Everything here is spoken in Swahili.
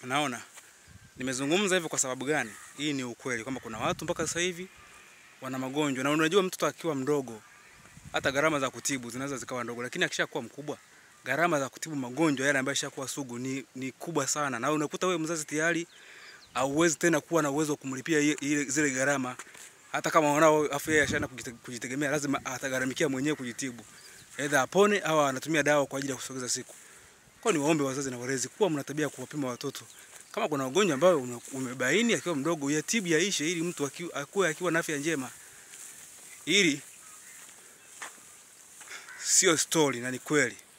Unaona, nimezungumza hivyo kwa sababu gani? Hii ni ukweli kwamba kuna watu mpaka sasa hivi wana magonjwa, na unajua mtoto akiwa mdogo hata gharama za kutibu zinaweza zikawa ndogo, lakini akishakuwa mkubwa gharama za kutibu magonjwa yale ambayo yashakuwa sugu ni, ni kubwa sana, na unakuta wewe mzazi tayari hauwezi tena kuwa na uwezo wa kumlipia ile zile gharama. Hata kama mwanao afya yake ashaanza kujitegemea, lazima atagharamikia mwenyewe kujitibu, aidha apone au anatumia dawa kwa ajili ya kusogeza siku. Kwa ni waombe wazazi na walezi kuwa mna tabia kuwapima watoto. Kama kuna ugonjwa ambao umebaini akiwa mdogo, yatibu yaishe, ili mtu akue akiwa na afya njema, ili sio story na ni kweli.